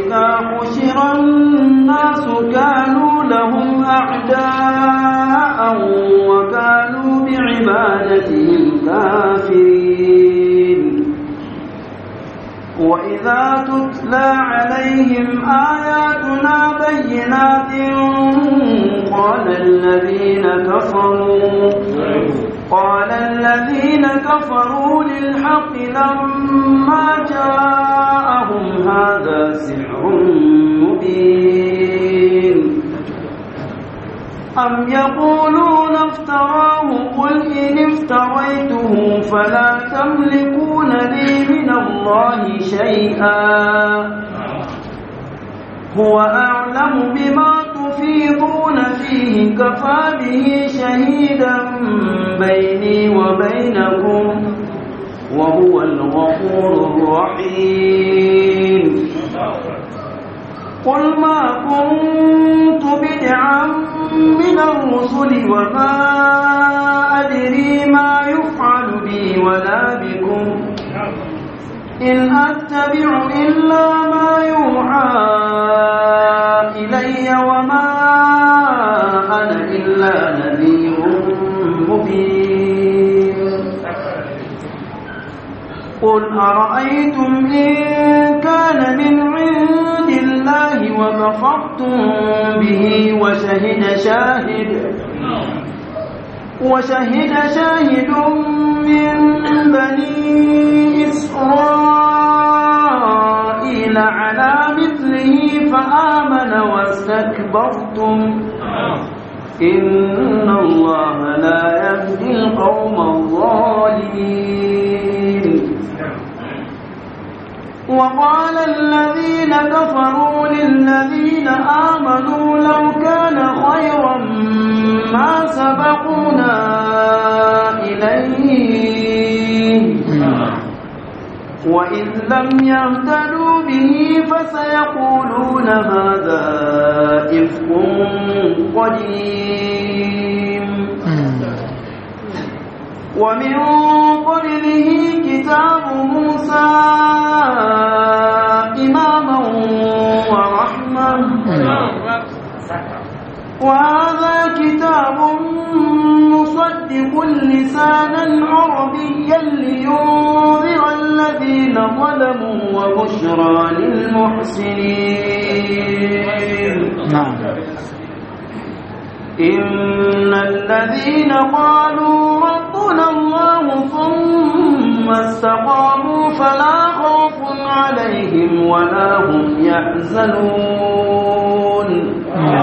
وإذا حشر الناس كانوا لهم أعداء وكانوا بعبادتهم كافرين وإذا تتلى عليهم آياتنا بينات قال الذين كفروا قال الذين كفروا للحق لما جاءهم هذا سحر مبين أم يقولون افتراه قل إن افتريته فلا تملكون لي من الله شيئا هو أعلم بما تفيضون فيه كفى به شهيدا بيني وبينكم وهو الغفور الرحيم قل ما كنت بدعا من الرسل وما أدري ما يفعل بي ولا بكم إن أتبع إلا ما يوحى إلي وما أنا إلا نذير مبين قل أرأيتم إن كان من عند الله وكفرتم به وشهد شاهد وشهد شاهد من بني إسرائيل على مثله فآمن واستكبرتم إن الله لا يهدي القوم الظالمين وقال الذين كفروا للذين آمنوا لو كان خيرا ما سبقونا إليه وإذ لم يهتدوا به فسيقولون هذا إفك قديم ومن قبله كتاب موسى إماما ورحمة وهذا كتاب مصدق لسانا عربيا لينذر الذين ظلموا وبشرى للمحسنين نعم إن الذين قالوا ربنا الله ثم استقاموا فلا خوف عليهم ولا هم يحزنون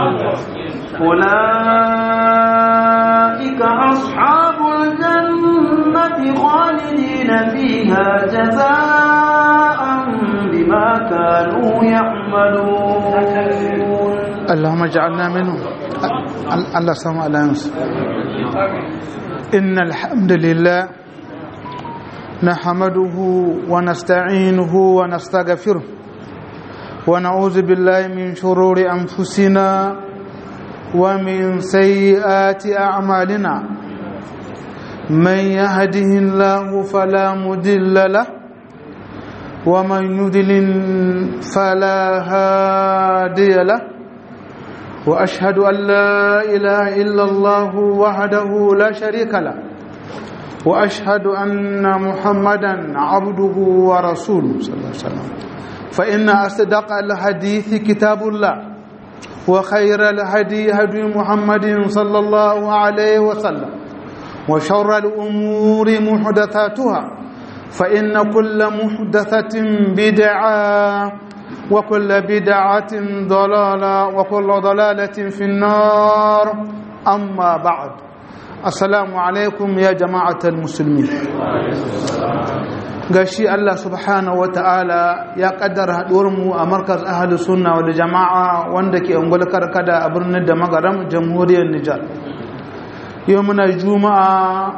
أولئك أصحاب الجنة خالدين فيها جزاء بما كانوا يعملون اللهم اجعلنا منهم الله سمع على ينصر إن الحمد لله نحمده ونستعينه ونستغفره ونعوذ بالله من شرور أنفسنا ومن سيئات أعمالنا من يهده الله فلا مضل له ومن يضلل فلا هادي له واشهد ان لا اله الا الله وحده لا شريك له واشهد ان محمدا عبده ورسوله صلى الله عليه وسلم فان اصدق الحديث كتاب الله وخير الهدي هدي محمد صلى الله عليه وسلم وشر الامور محدثاتها فان كل محدثه بدعه وكل بدعة ضلالة وكل ضلالة في النار أما بعد السلام عليكم يا جماعة المسلمين gashi Allah subhanahu wa ta'ala ya kaddara mu a markaz ahli sunna wal jama'a wanda ke ungul karkada a birnin da magaram jamhuriyar Nijar yau muna juma'a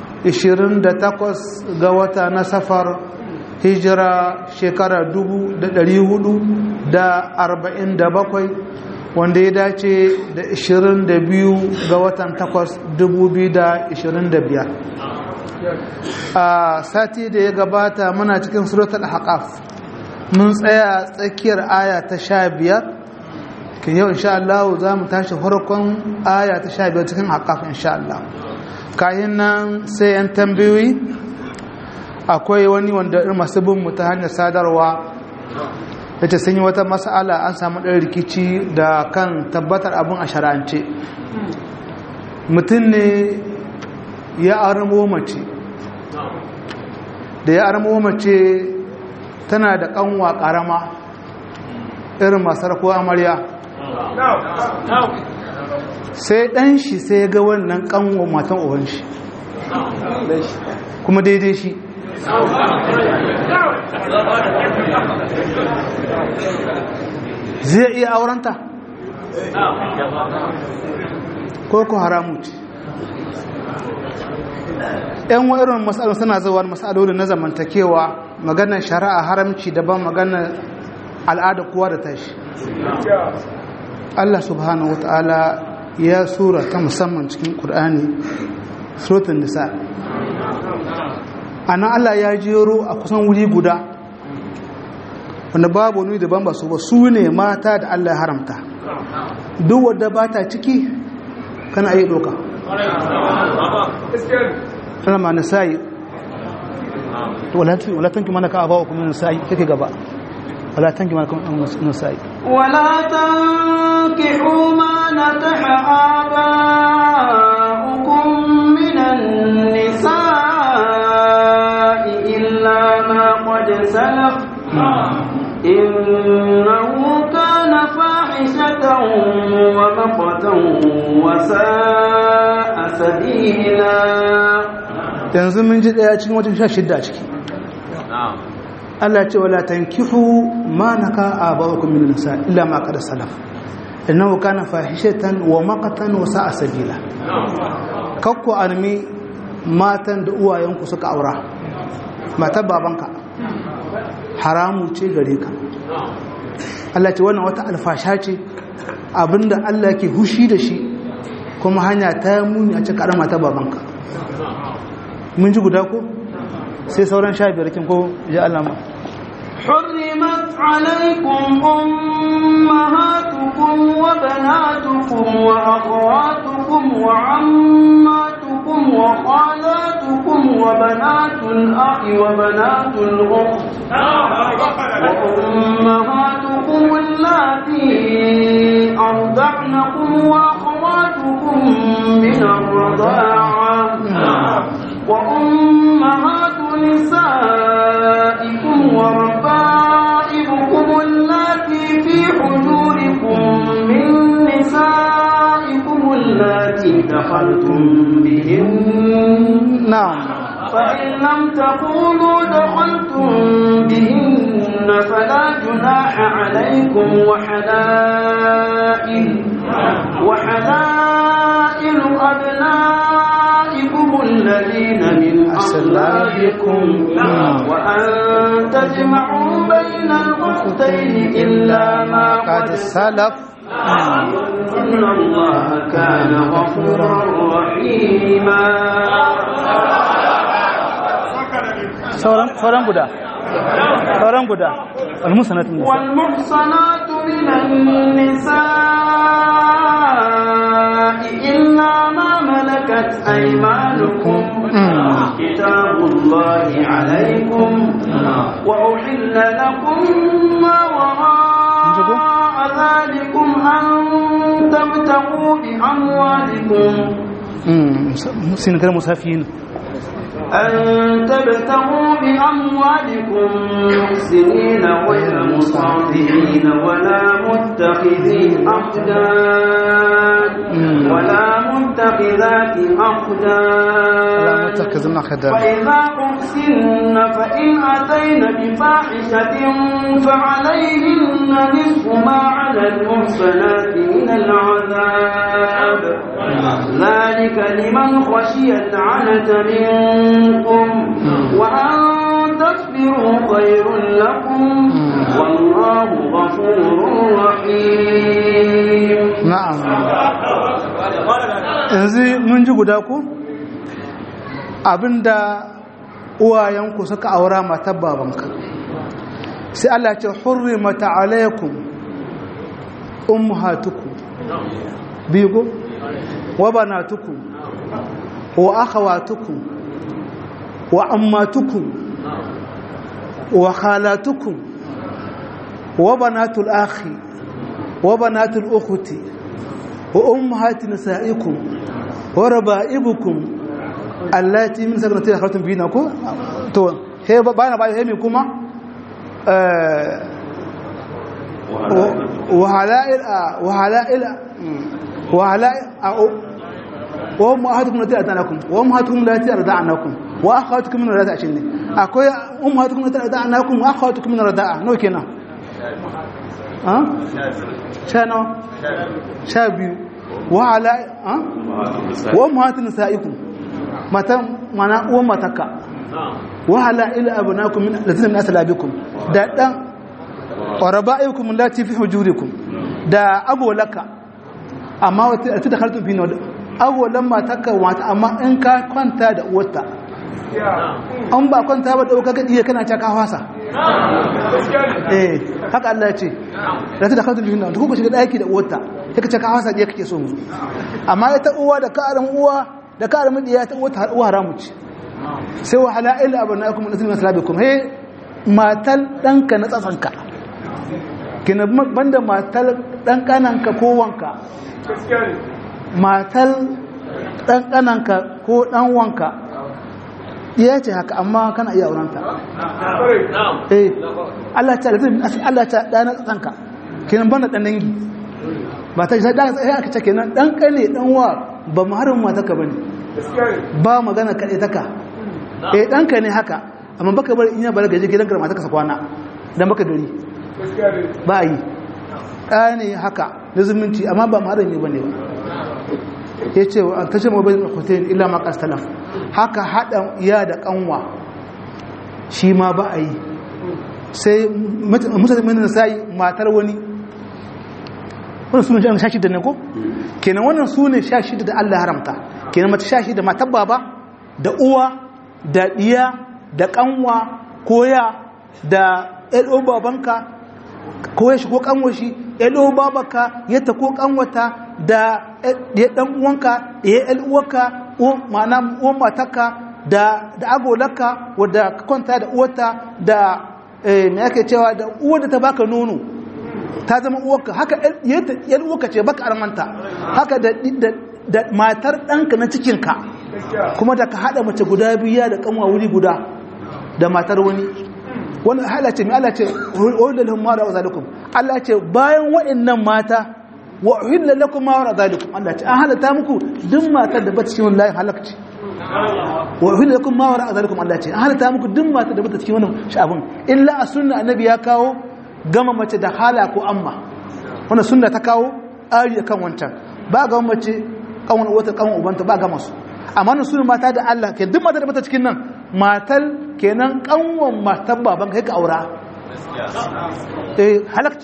28 ga wata na safar hijira shekara dubu da ɗari hudu da arba'in da bakwai wanda ya dace da ishirin da biyu ga watan takwas dubu biyu da ishirin da biyar a sati da ya gabata muna cikin suratul haƙaf mun tsaya tsakiyar aya ta sha biyar kan yau insha Allah za mu tashi farkon aya ta sha biyar cikin haƙaƙa insha Allah kayan nan sai yan tambayoyi akwai wani wanda irin masu bin mu ta hanyar sadarwa da ta sanyi wata mas'ala an samu ɗan rikici da kan tabbatar abin a shara'ance mutum ne ya armo mace da ya armo mace tana da kanwa karama irin masar ko amarya sai dan shi sai ga wannan kanwa matan uban shi kuma daidai shi zai iya aurenta ko ku haramu ce yan irin matsalolin suna zuwa matsalolin na zamantakewa maganar shari'a haramci daban maganar al'ada kowa da tashi Allah subhanahu wata'ala ya sura ta musamman cikin ƙur'ani suratun nisa ana Allah ya jero a kusan wuri guda wanda babu wani daban ba su ba su ne mata da Allah ya haramta duk wadda ba ta ciki kana yi doka ma nisa'i wala tanki mana ka abawa kuma nisa'i kake gaba wala tanki mana kuma nisa'i ولا تنكحوا ما نكح آباؤكم من النساء إلا ما قد سلف إنه كان فاحشة ومقتا وساء سبيلا yanzu mun ji daya cikin watan 16 a ciki Allah ce wala tankihu ma naka abawukum min nisa illa ma qad salaf innahu kana fahishatan wa maqatan wa sa'a sabila kakku armi matan da uwayenku suka aura matar babanka haramu ce gare ka Allah ce wannan wata alfasha ce abinda Allah ke hushi da shi kuma hanya ta muni a cikin mata babanka mun ji guda ko sai sauran sha biyar kin ko ya Allah ma حرمت عليكم أمهاتكم وبناتكم وأخواتكم وعماتكم وخالاتكم وبنات الأخ وبنات الأخت وأمهاتكم اللاتي أرضعنكم وأخواتكم من الرضاعة وأمهات نسائكم وربائبكم اللاتي في حجوركم من نسائكم اللاتي دخلتم بهن na'am فإن لم تكونوا دخلتم بهن فلا جناح عليكم وحلائل وحلائل أبنائكم الذين من أصلابكم وأن تجمعوا بين الأختين إلا ما قد قد salaf إن الله كان غفورا رحيما sauran sauran guda sauran guda almusanatun nisa والمحصنات من النساء إلا ما ملكت أيمانكم كتاب الله عليكم وأحل لكم ما وراء ذلكم أن تبتغوا بأموالكم sinatar musafiyin أن تبتغوا بأموالكم محسنين غير مصافحين ولا متخذي أخدان ولا متخذات أخدان متخذنا خدام فإذا أحسن فإن أتين بفاحشة فعليهن نصف ما على المحسنات من العذاب ذلك لمن خشي العنة منكم وأن تصبروا خير لكم والله غفور رحيم na'am yanzu mun ji guda ku abinda uwayenku suka aura matar babanka sai Allah ce hurrimata alaikum ummahatukum bigo wa banatukum wa akhawatukum wa ammatukum wa khalatukum wa banatul akhi wa banatul ukhti wa ummahati nisaikum wa raba'ibukum allati min sagrati khatum bina ko to he bana ba he mi kuma وهلائل وهلائل وهلائل وأمهاتكم التي أرضعنكم وأمهاتكم التي أرضعنكم وأخواتكم من الرضاعة شنو أكوي أمهاتكم التي أرضعنكم وأخواتكم من الرضاعة نو كنا ها شنو شابيو وعلى ها وأمهات نسائكم متى معنى ومتك وهلائل أبنائكم من الذين من أسلابكم ده wa raba'ikum allati fi hujurikum da agolaka amma wata da khaltun fi nawd agolan mataka wata amma in ka kwanta da uwarta an ba kwanta ba dauka ka diye kana caka hwasa eh haka Allah ya ce da ta da khaltun fi nawd ko shiga daki da uwarta sai ka caka hwasa diye kake so mu amma ita uwa da karan uwa da karan diya ta uwa uwa haramu ce sai wa hala'il abanakum allati min aslabikum he matal danka na tsatsanka kina banda matar dan kananka ko wanka matar dan kananka ko dan wanka iya ce haka amma kana iya aurenta eh Allah ta Allah ta dana tsanka kinan banda dan dangi ba ta sai dan sai aka ce kenan dan kane dan wa ba muharram mata ka bane ba magana kade taka eh danka ne haka amma baka bari in ya balaga je gidan garma ta ka kwana dan baka gari ba yi ɗaya ne haka na zumunci amma ba marami ba ne ba ya ce wa ta ce mabin hussein illa makas talaf haka haɗa iya da ƙanwa shi ma ba a yi sai mutane sai matar wani wannan su ne sha shida ne ko kenan wannan su ne sha shida da allah haramta kenan mata sha shida matar baba da uwa da ɗiya da ƙanwa koya da ɗo babanka ko ya shigo kanwashi ɗo babaka ya ta ko kanwata da ya ɗan uwanka da ya uwarka ma'ana uwan mataka da agolaka wadda ka kwanta da uwata da me yake cewa da uwar da ta baka nono ta zama uwarka haka yan uwarka ce baka armanta haka da matar ɗanka na cikinka kuma da ka haɗa mace guda biya da kanwa wuri guda da matar wani wani halace mai Allah ce wahilla lahum ma ra'a zalikum Allah ce bayan waɗannan mata wa uhilla lakum ma ra'a zalikum Allah ce an halatta muku duk matar da bata cikin layin halakci wa uhilla lakum ma ra'a zalikum Allah ce an halatta muku duk matar da bata cikin wannan sha'abun illa a sunna annabi ya kawo gama mace da hala ko amma wannan sunna ta kawo ari kan wancan ba ga mace kawon wata kawon ubanta ba ga masu amma nan sunan mata da Allah ke duk matar da bata cikin nan matal kenan kanwan matar baban kai ka aura eh halakci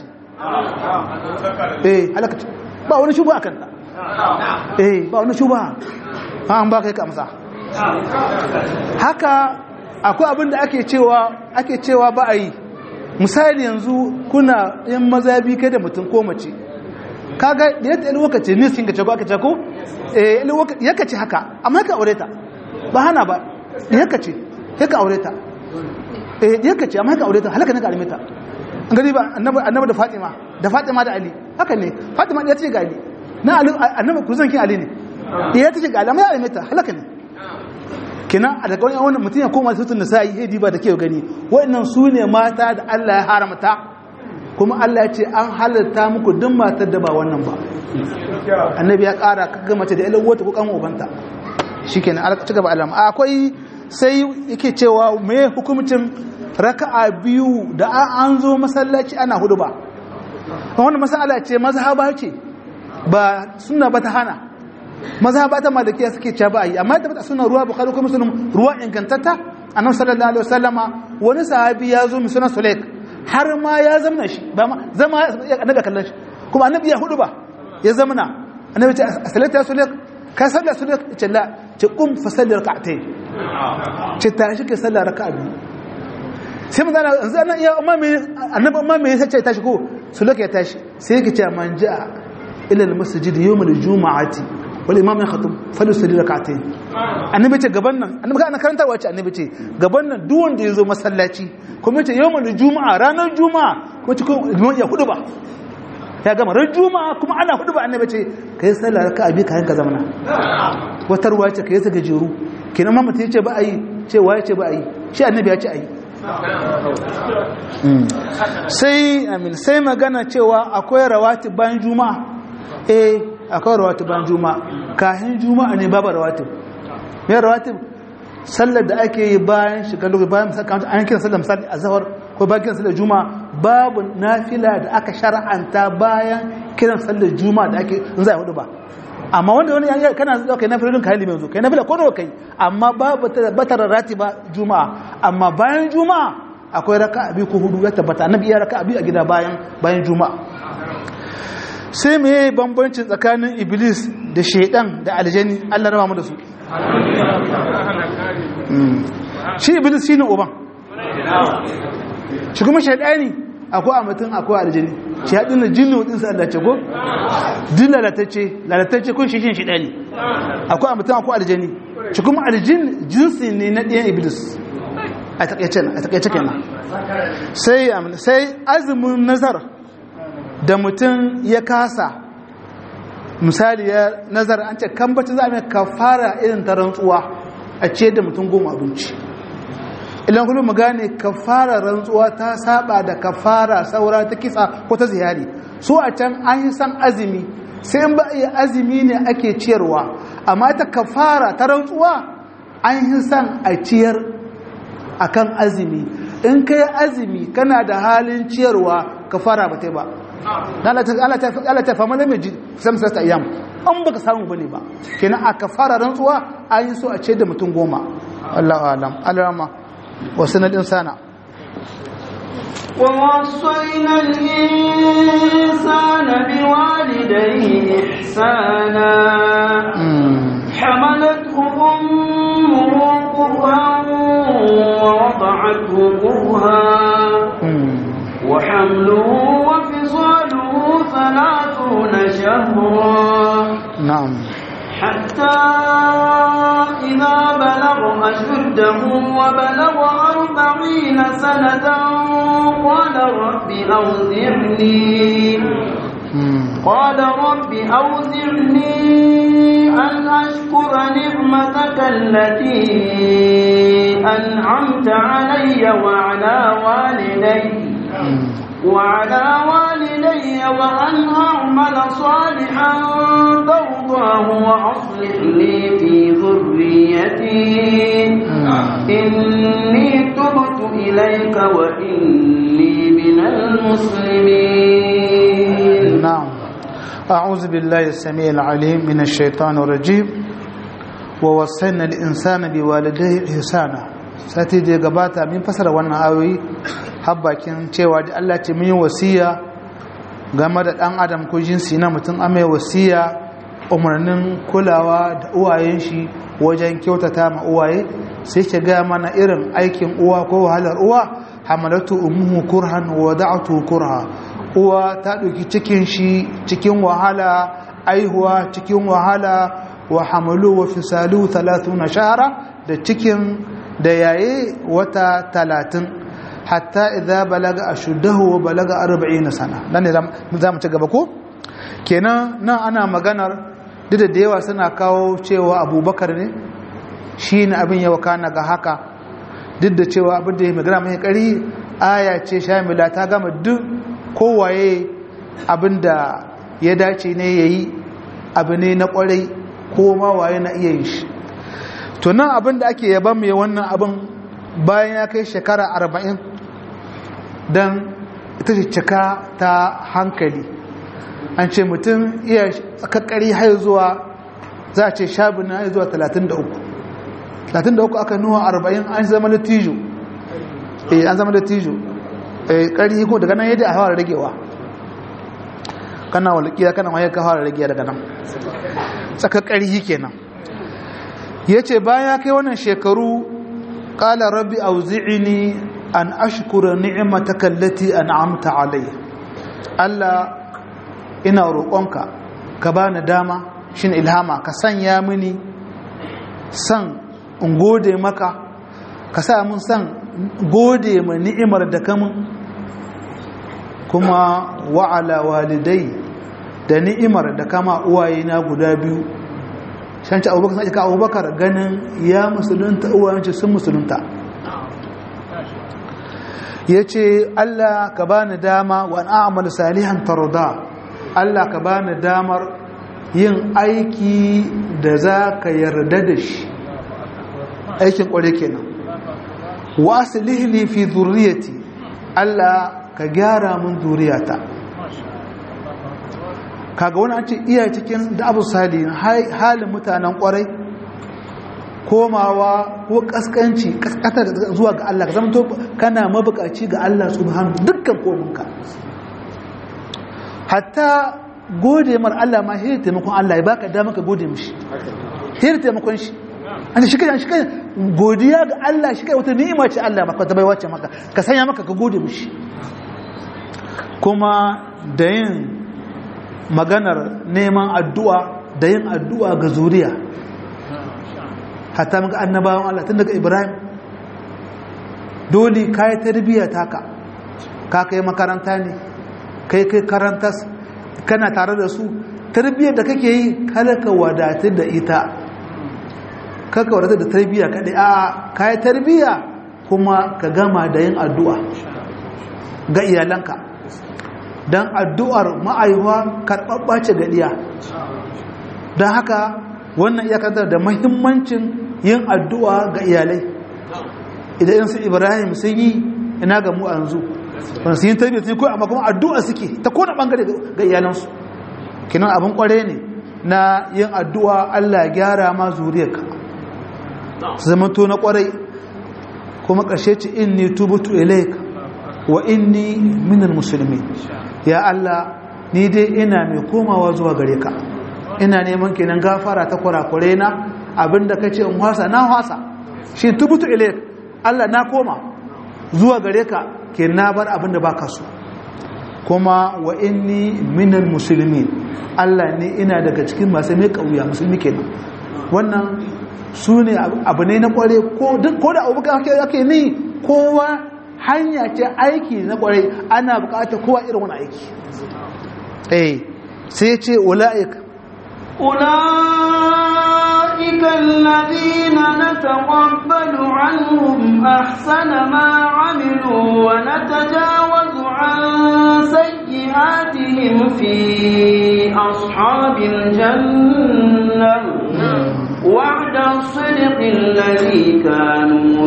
eh halakci ba wani shuba akan ta eh ba wani shuba an ba kai ka amsa haka akwai abin da ake cewa ake cewa ba a yi misali yanzu kuna yin mazabi kai da mutum ko mace kaga da yadda yan lokaci ne sun gace ko aka ce ko eh yaka ce haka amma ka aure ta ba hana ba yaka ce yaka aure ta eh yaka ce amma ka aure ta halaka ne ka alime ta gani ba annabi annabi da Fatima da Fatima da Ali haka ne Fatima da ce ga Ali na Ali annabi ku zan kin Ali ne ya ce ga Ali amma ya alime ta halaka ne kina a daga wani wannan mutum ya koma sutun nisa'i hedi ba da ke gani waɗannan su ne mata da Allah ya haramta kuma Allah ya ce an halatta muku duk matar da ba wannan ba annabi ya ƙara kaga mace da ilan wata ko kan ubanta shikenan alaka ci gaba alama akwai sai yake cewa me hukumcin raka'a biyu da an zo masallaci ana hudu ba wannan masala ce mazhaba ce ba sunna ba ta hana mazhaba ta malikiya suke cewa ba yi amma da suna ruwa bukhari ko muslim ruwa ingantatta annabi sallallahu alaihi wasallama wani sahabi ya zo misuna sulaik har ma ya zamna shi ba ma zama annabi kallon shi kuma annabi ya hudu ba ya zamna annabi ce salata sulaik ka salla sulaik ce la ce kum fa salli rak'atayn ce ta shi ke salla raka'a biyu sai mun zana yanzu ana iya amma me annabi amma me yasa ce tashi ko su loke ya tashi sai yake cewa man ja'a ila al-masjid yawm al-jum'ati wal imam ya khatub falyusalli rak'atayn annabi ce gaban nan annabi kana karantarwa ce annabi ce gaban nan duk wanda yazo masallaci kuma ce yawm al-jum'a ranar juma'a kuma ce kuma ya hudu ba ya gama ran juma'a kuma ana hudu ba annabi ce kai sallah raka'a bi kayan ka zamana wata ruwa ce kai ta gajeru kenan ma mutum ya ce ba a yi ce waye ce ba a yi shi annabi ya ce a yi sai amin sai magana cewa akwai rawatib bayan juma'a eh akwai rawatib bayan juma'a kahin juma'a ne babu rawatib me rawatib sallar da ake yi bayan shiga lokaci bayan misali an kira sallar misali azhar ko bayan kiran sallar juma'a babu nafila da aka shar'anta bayan kiran sallar juma'a da ake in za a hudu ba amma wanda wani ya kana zuwa kai nafilin kai limin zo kai nafila ko nawa kai amma babu tabbatar ratiba juma'a amma bayan juma'a akwai raka'a biyu ko hudu ya tabbata annabi ya raka'a biyu a gida bayan bayan juma'a sai me bambancin tsakanin iblis da shaydan da aljani Allah raba mu da su shi iblis shine uban shi kuma shaydani akwai a mutum akwai aljani shi haɗin da jinnu ɗin sa Allah ce ko din lalatacce lalatacce kun shi shi ɗani akwai a mutum akwai aljani shi kuma aljin jinsi ne na ɗayan iblis a taƙaice kenan sai sai azumin nazar da mutum ya kasa misali ya nazar an ce kan bacci za a mai kafara irin ta rantsuwa a ce da mutum goma abinci ilan kullum mu gane kafara rantsuwa ta saba da kafara saura ta kisa ko ta ziyari so a can an yi san azumi sai in ba iya azumi ne ake ciyarwa amma ta kafara ta rantsuwa an yi san a ciyar akan azumi in kai azumi kana da halin ciyarwa kafara ba ta ba Allah ta fama da mai ji samsa ta iyam an baka samu bane ba kenan a kafara rantsuwa an yi so a ce da mutum goma Allah alam alama wasu na insana ووصينا الإنسان بوالديه إحسانا حملته أمه كرها ووضعته كرها وحمله وفصاله ثلاثون شهرا نعم حتى إذا بلغ أشده وبلغ أربعين سنة قال رب أوزعني قال رب أوزعني أن أشكر نعمتك التي أنعمت علي وعلى والدي وعلى والدي وأن أعمل صالحا ترضاه وأصلح لي في ذريتي إني تبت إليك وإني من المسلمين نعم أعوذ بالله السميع العليم من الشيطان الرجيم ووصينا الإنسان بوالديه إحسانا sati da ya gabata min fasara wannan ayoyi habbakin cewa da Allah ce mun yi wasiya game da dan adam ko jinsi na mutum amai wasiya umarnin kulawa da uwayen shi wajen kyautata ma uwaye sai ke gaya mana irin aikin uwa ko wahalar uwa hamalatu ummuhu kurhan wa da'atu kurha uwa ta ɗauki cikin shi cikin wahala aihuwa cikin wahala wa hamalu wa fisalu 30 shahara da cikin da yaye wata talatin hatta idza balaga ashuddahu wa balaga 40 sana dan ne za mu ci gaba ko kenan nan ana maganar duk da yawa suna kawo cewa abubakar ne shi ne abin yawa kana ga haka duk da cewa abin da ya magana mai kari aya ce shamila ta gama duk kowaye abin da ya dace ne ya yi abu ne na kwarai ko ma waye na iya yin shi to nan abin da ake yaban mai wannan abin bayan ya kai shekara arba'in don ita ce cika ta hankali an ce mutum iya tsakakkari har zuwa za a ce shabi na zuwa 33 33 aka nuwa 40 an zama latijo eh an zama latijo eh kari ko daga nan yadda a fara ragewa kana walƙiya kana wayar ka fara ragewa daga nan tsakakkari kenan yace bayan ya kai wannan shekaru qala rabbi auzi'ni an ashkura ni'mataka allati an'amta alayya Allah ina roƙonka ka bani dama shin ilhama ka sanya mini san in gode maka ka sa mun san gode ma ni'imar da kamun kuma wa'ala walidai da ni'imar da kama uwayena guda biyu shanci abubakar sai ka abubakar ganin ya musulunta uwayenci sun musulunta ya ce Allah ka bani dama wa a'mal salihan tarda Allah ka bani damar yin aiki da za ka yarda da shi aikin kware kenan wa aslihli fi dhurriyyati Allah ka gyara mun zuriyata kaga wani an ce iya cikin da abu salihin halin mutanen kwarai komawa ko kaskanci kaskatar zuwa ga Allah ka zama to kana mabukaci ga Allah subhanahu dukkan kominka hatta gode mar Allah ma hira taimakon Allah ya baka dama ka gode mishi hira taimakon shi an shi kai shi kai godiya ga Allah shi kai wata ni'ima ce Allah maka ta bai wacce maka ka sanya maka ka gode mishi kuma da yin maganar neman addu'a da yin addu'a ga zuriya hatta maka annabawan Allah tun daga Ibrahim dole ka yi tarbiyya taka ka kai makaranta ne kai kai karantas kana tare da su tarbiyyar da kake yi kada ka wadatar da ita kaka wadatar da tarbiyya kaɗai a ka yi tarbiyya kuma ka gama da yin addu'a ga iyalanka don addu'ar ma'aiwa karɓaɓɓa ce ga ɗiya don haka wannan iyakantar da mahimmancin yin addu'a ga iyalai idan su ibrahim sun yi ina ga mu a yanzu wanda su yi tarbiyyar sun yi ko amma kuma addu'a suke ta kone ɓangare ga iyalansu kinan abin kware ne na yin addu'a allah gyara ma zuriyarka su zama to na kwarai kuma ƙarshe ce inni tubutu ilaika wa inni minal musulmi ya allah ni dai ina mai komawa zuwa gare ka ina neman kenan gafara ta kurakure na abinda kace in hwasa na hwasa shi tubutu ilayk Allah na koma zuwa gare ka ke na bar abinda baka so kuma wa inni minal muslimin Allah ne ina daga cikin masu mai kauya musulmi kenan wannan su ne abu ne na kware ko da abubakar ake ni kowa hanya ce aiki na kware ana bukata kowa irin wani aiki eh sai ce ula'ika أولئك الذين نتقبل عنهم أحسن ما عملوا ونتجاوز عن سيئاتهم في أصحاب الجنة وعد الصدق الذي كانوا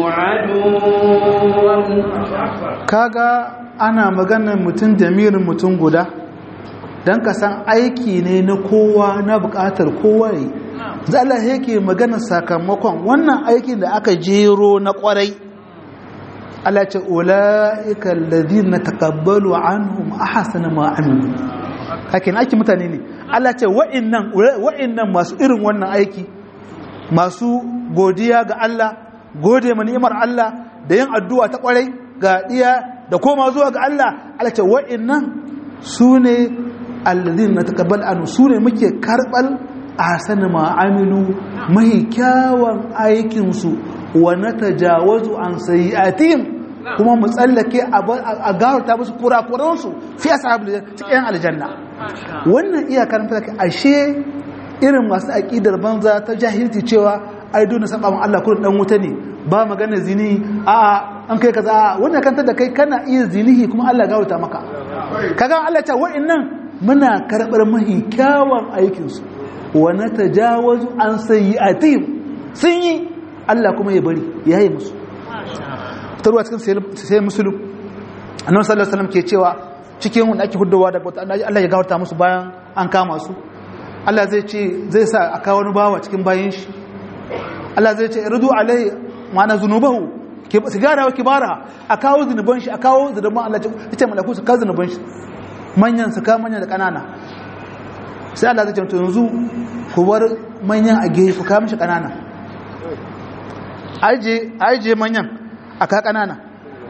يوعدون kaga ana maganar mutum jami'in mutum guda don ka san aiki ne na kowa na bukatar kowa yi za Allah yake magana sakamakon wannan aikin da aka jero na kwarai Allah ce ula'ika alladhina taqabbalu anhum ahsana ma amilu hakin aiki mutane ne Allah ce wa'annan wa'annan masu irin wannan aiki masu godiya ga Allah gode ma ni'imar Allah da yin addu'a ta kwarai ga diya da koma zuwa ga Allah Allah ce wa'annan su ne alladhin nataqabbal anhu sune muke karbal ahsana ma amilu mai kyawun aikin su wa natajawazu an sayiatihim kuma mu tsallake a gawarta musu kurakuran su fi ashabul cikin aljanna wannan iya karanta ka ashe irin masu aqidar banza ta jahilci cewa ai dole saba mun Allah kullun dan wuta ne ba magana zini a an kai kaza wannan kanta da kai kana iya zinihi kuma Allah gawarta maka kaga Allah ta wa'annan muna karɓar mahi kyawun aikinsu wane ta jawazu an sayi a tim sun yi Allah kuma ya bari ya yi musu tarwa cikin sai musulun annabi sallallahu alaihi ke cewa cikin wanda ake hudawa daga wata Allah ya gawarta musu bayan an kama su Allah zai ce zai sa a kawo wani bawa cikin bayan shi Allah zai ce rudu alai ma'ana zunubahu sigara wa kibara a kawo zunuban shi a kawo zunuban Allah ya ce malaku su kawo zunuban shi manyan su ka manyan da kanana sai Allah zai ce yanzu ku bar manyan a gefe ku ka mishi kanana aje aje manyan a ka kanana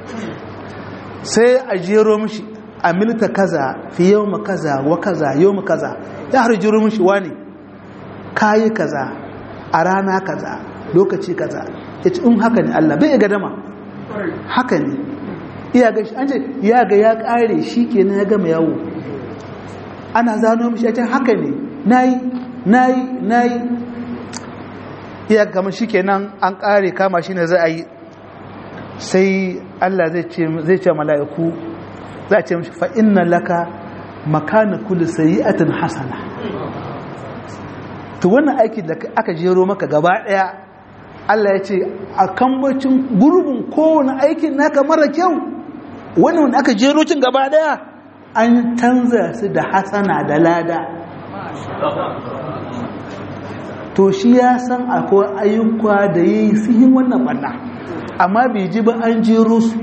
sai a jero mishi amilta kaza fi yau ma kaza wa kaza yau ma kaza ya har jero mishi wani kayi kaza a rana kaza lokaci kaza ya ce in haka ne Allah bai ga dama haka ne iya ga shi an ce ya ga ya kare shi kenan ya gama yawo ana zano mishi ya ce haka ne nayi nayi nayi iya gama shi kenan an kare kama shi ne za a yi sai Allah zai ce mala'iku za a ce mashi fa'inna laka makana kula sayi'atin hasana to wannan aiki da aka jero maka gaba ɗaya Allah ya ce a kambacin gurbin kowane aikin naka mara kyau wani wanda aka jero cin gaba ɗaya an canza su da hasana da lada to shi ya san akwai ayyuka da ya yi sihin wannan ɓanna amma bai ji ba an jero su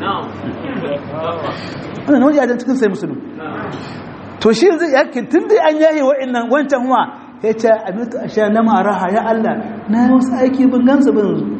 wannan wani yadda cikin sai musulun to shi zai yakin tun da an yaye wa'annan wancan wa ya ce abinta a sha na maraha ya Allah na yi wasu aiki bin gansu ba yanzu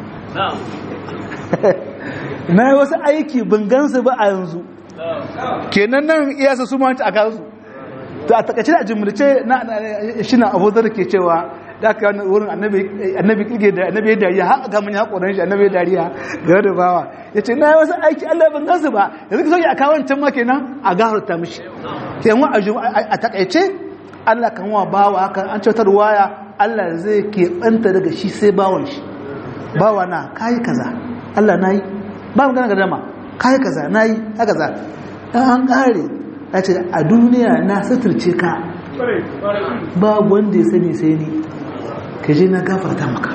na yi wasu aiki bin gansu ba a yanzu kenan nan iyasa su manta a kansu to a takaice da jimlice na shi na abu ke cewa da aka yi wurin annabi kirge da annabi ya dariya har ga mun ya hakoran shi annabi ya dariya ga da bawa ya ce na yi wasu aiki Allah ban gansu ba yanzu ka sauke a kawon can ma kenan a gafarta mishi kenan a takaice Allah kan wa bawa haka an cutar waya Allah zai keɓanta daga shi sai bawan shi bawa na kayi kaza Allah na yi ba mu gana gadama kayi kaza na yi haka za an ƙare ya ce a duniya na suturce ka ba wanda ya sani sai ni ka je na gafarta maka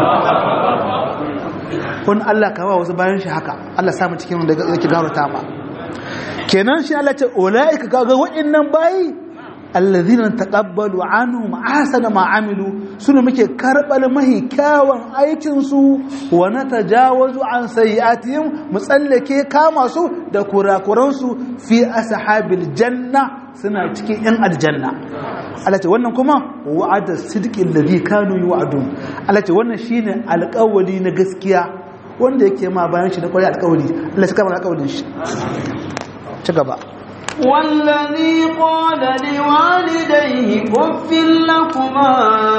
wani Allah ka wa wasu bayan shi haka Allah samu cikin wanda yake gafarta ma kenan shi Allah ce ulaika kaga wa'annan bayi alladhina taqabbalu anhum ahsana ma amilu suna muke karbal mahi kyawun aikin su wa natajawazu an sayiatihim mutsallake kama su da kurakuran su fi ashabil janna suna cikin yan aljanna Allah ce wannan kuma wa'ada sidqi alladhi kanu yu'adun Allah ce wannan shine alƙawari na gaskiya wanda yake ma bayan shi da kwari alƙawari Allah ya kama alƙawarin shi ci gaba والذي قال لوالديه اف لكما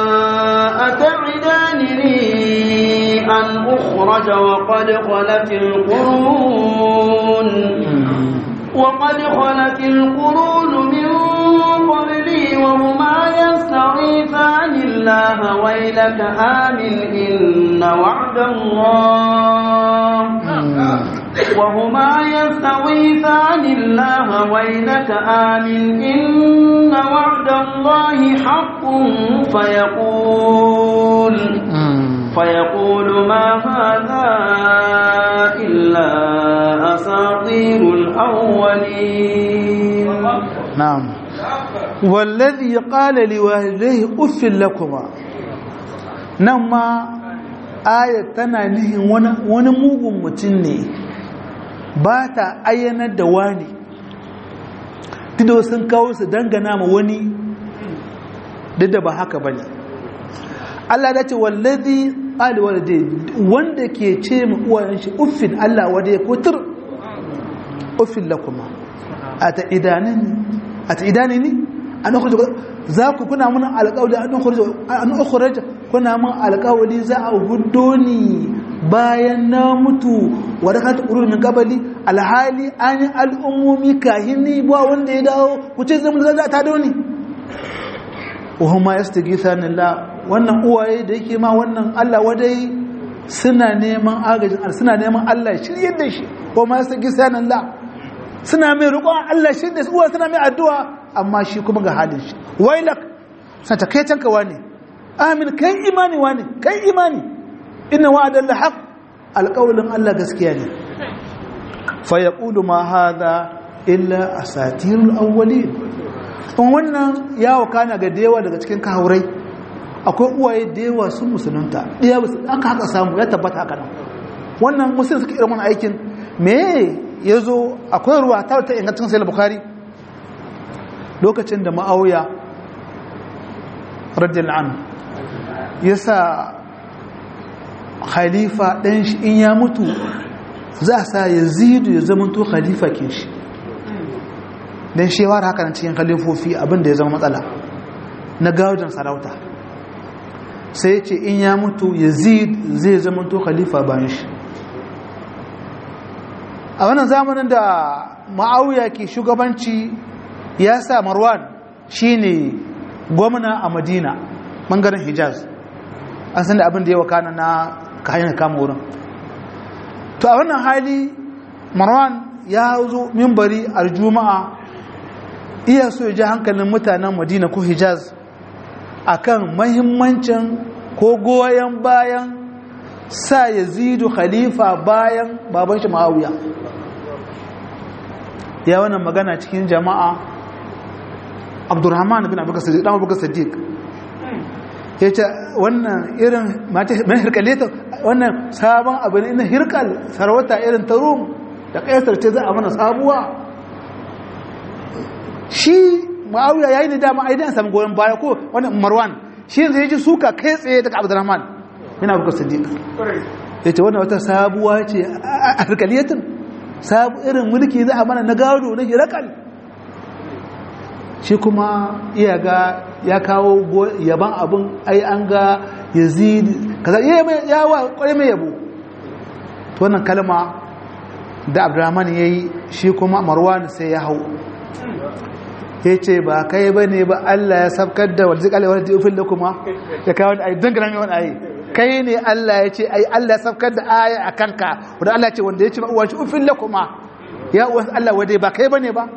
أتعدانني أن أخرج وقد خلت القرون وقد خلت القرون من قبلي وهما يستغيثان الله ويلك آمن إن وعد الله وهما يستغيثان الله ويلك آمن إن وعد الله حق فيقول فيقول ما هذا إلا أساطير الأولين نعم والذي قال لوالديه أف لكما نما آية tana nihin wani mugun mutum ne ba ta ayyanar da wani duk sun kawo su dangana ma wani duk da ba haka ba ne Allah da ce wallazi ƙaliwar da wanda ke ce ma uwayen shi uffin Allah wadda ya kutur uffin lakuma a ta idani ne an ukhrij za ku kuna mun alƙawli an ukhrij an ukhrij kuna mun alƙawli za a guddo ni bayan na mutu wa rakat qurun min qabli alhali an al'ummi kahini ba wanda ya dawo ku ce zan za ta dawo ni wa huma yastaghithana Allah wannan uwaye da yake ma wannan Allah wadai suna neman agajin suna neman Allah shiryar da shi wa ma yastaghithana Allah suna mai roƙon Allah shi da uwa suna mai addu'a amma shi kuma ga halin shi wailak sai ta kai tanka wani amin kai imani wani kai imani inna wa'adan la haqq alqawlin Allah gaskiya ne fa yaqulu ma hadha illa asatirul awwalin in wannan yawo kana ga dewa daga cikin kahaurai akwai uwaye da yawa sun musulunta ɗaya aka haka samu ya tabbata haka nan wannan musulun suka irin wani aikin me ya zo akwai ruwa ta ta ingancin sai bukari lokacin da ma'auya radiyal an ya sa khalifa ɗan shi in ya mutu za a sa yazidu ya zama to khalifa ke shi don shewar haka na cikin khalifofi abinda ya zama matsala na gadon sarauta sai ce in ya mutu yazid zai zama to khalifa bayan shi a wannan zamanin da ma'auya ke shugabanci ya sa marwan shine gwamna a madina bangaren hijaz an san da abin da ya wakana na kayan kama wurin to a wannan hali marwan ya zo mimbari a juma'a iya so ya ji hankalin mutanen madina ko hijaz akan mahimmancin ko goyon bayan sa yazidu khalifa bayan baban shi ma'auya ya wannan magana cikin jama'a abdurrahman bin abubakar sadiq ya ce wannan irin mai hirkaleta wannan sabon abu ne na hirkal sarauta irin ta rum da kaisar ce za a mana sabuwa shi ma'auya ya yi da dama aidan samun goyon baya ko wannan marwan shi yanzu ya ji suka kai tsaye daga abdurrahman bin abubakar sadiq ya ce wannan wata sabuwa ce a hirkaliyatin sabu irin mulki za a mana na gado na hirakal shi kuma iya ga ya kawo yaban abin ai an ga yazid kaza ya wa kwarai mai yabo to wannan kalma da abdurrahman ya yi shi kuma marwan sai ya hau ya ce ba kai ba ne ba allah ya sabkar da wadda zikali wadda ya ufin da kuma ya kawo wani ayi don gana mai wani ayi kai ne allah ya ce ai allah ya sabkar da aya a kanka wadda allah ce wanda ya ce uwa shi ufin da kuma ya uwa allah wadda ba kai ba ne ba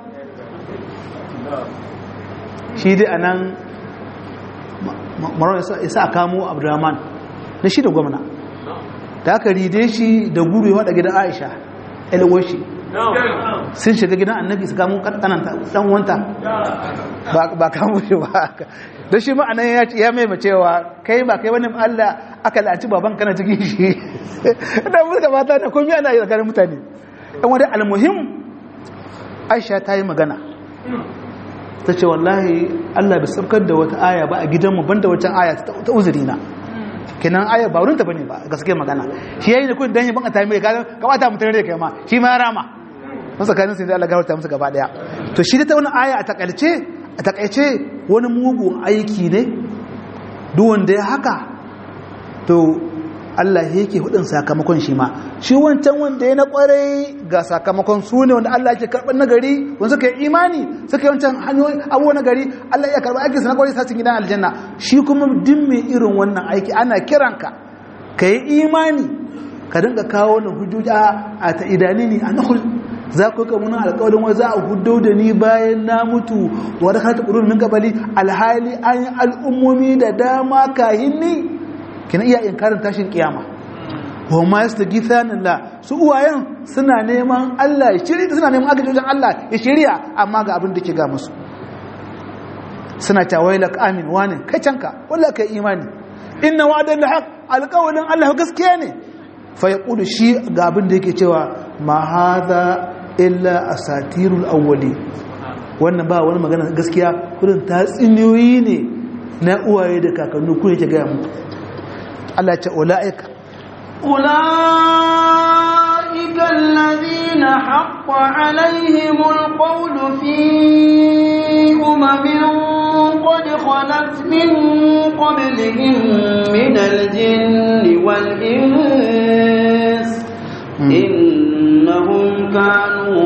shi dai a nan marar isa a kamo abdurrahman na shi da gwamna da aka ride shi da guru ya wada gidan aisha elwashi sun shiga gidan annabi su kamo kananta dan wanta ba kamo shi ba don shi ma'anan ya mai cewa kai ba kai wani allah aka la'anci baban kana cikin shi da muka mata da komi ana yi tsakanin mutane yan wadda almuhim aisha ta yi magana ta ce wallahi Allah bai saukar da wata aya ba a gidanmu banda wata aya ta uzuri na kenan aya ba wurinta bane ba gaske magana shi yayi da kun dan ban ta mai ka kamata mutane da kai ma shi ma ya rama mun tsakanin sai Allah gafarta musu gaba daya to shi da ta wani aya a takalce a takaice wani mugun aiki ne duk wanda ya haka to Allah yake hudin sakamakon shi ma shi wancan wanda ya na kwarai ga sakamakon su ne wanda Allah yake karɓar nagari wanda suka yi imani suka yi wancan hanyoyi abuwa nagari Allah ya karɓar aikinsa na kwarai sassin gidan aljanna shi kuma din mai irin wannan aiki ana kiranka ka yi imani ka dinga kawo na hujjoji a ta idanini a nahul za ku ka muna alƙawarin wa za a hudo da ni bayan na mutu wadda ka ta ƙururin min gabali alhali an yi al'ummomi da dama kahin ni kina iya inkarin tashin kiyama wa ma yastaghithana la su uwayen suna neman Allah ya shirya suna neman agajin Allah ya shirya amma ga abin da ke ga musu suna ta wailak amin wani kai canka wallahi kai imani inna wa'dan lahaq alqawlin Allah gaskiya ne fa yaqulu shi ga abin da yake cewa ma hadha illa asatirul awwali wannan ba wani magana gaskiya kurin tatsiniyoyi ne na uwaye da kakanni ku yake ga muku Allah ce ula'ika أولئك الذين حق عليهم القول في أمم قد خلت من قبلهم من الجن والإنس إنهم كانوا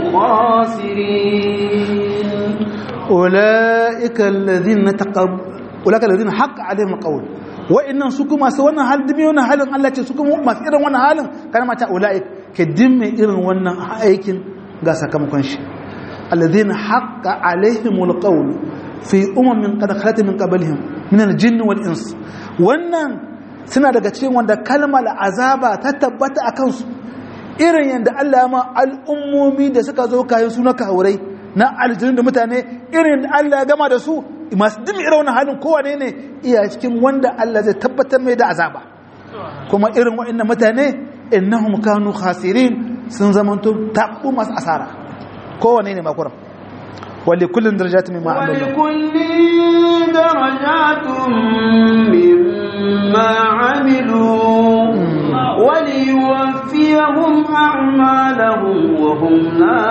خاسرين أولئك الذين تقب أولئك الذين حق عليهم القول wa'annan su kuma su wannan hal dimi wannan halin Allah ce su kuma masu irin wannan halin kana mata ulai ke dimme irin wannan aikin ga sakamakon shi alladhina haqqa alaihimul qawl fi umamin qad khalat min qablihim min al-jinn wal ins wannan suna daga cikin wanda kalmar azaba ta tabbata akan su irin yanda Allah ma al'ummomi da suka zo kayan su na kaurai na aljinin da mutane irin Allah ya gama da su masu dimi irin wani halin kowane ne iya cikin wanda Allah zai tabbatar mai da azaba kuma irin waɗannan mutane innahum kanu khasirin sun zamanto tabu masu asara kowane ne makuram wali kullun darajatun mimma amilu wali kullin darajatun mimma amilu وليوفيهم أعمالهم وهم لا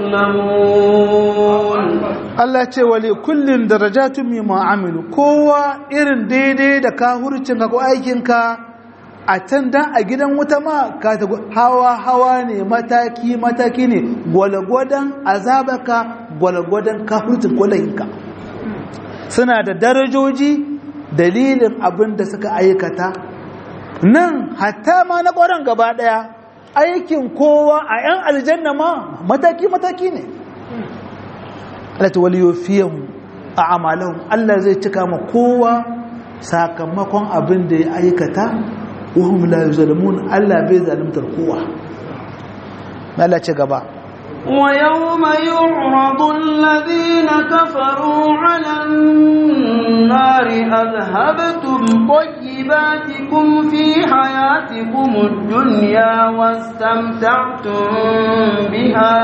يظلمون Allah ce wale kullum darajatun mimma amilu kowa irin daidai da ka hurcin ka ko aikinka a can dan a gidan wuta ma ka ta hawa hawa ne mataki mataki ne gwalgwadon azabaka gwalgwadon ka hurcin kwalayinka suna da darajoji dalilin abin da suka aikata nan hatta ma na ƙwaron gaba ɗaya aikin kowa a 'yan aljanna ma mataki mataki ne alata waliyofiyan a amalahun Allah zai cika ma kowa sakamakon abin da ya aikata wahum la yuzlamun Allah bai zalimtar kowa Allah ce gaba ويوم يعرض الذين كفروا على النار أذهبتم طيباتكم في حياتكم الدنيا واستمتعتم بها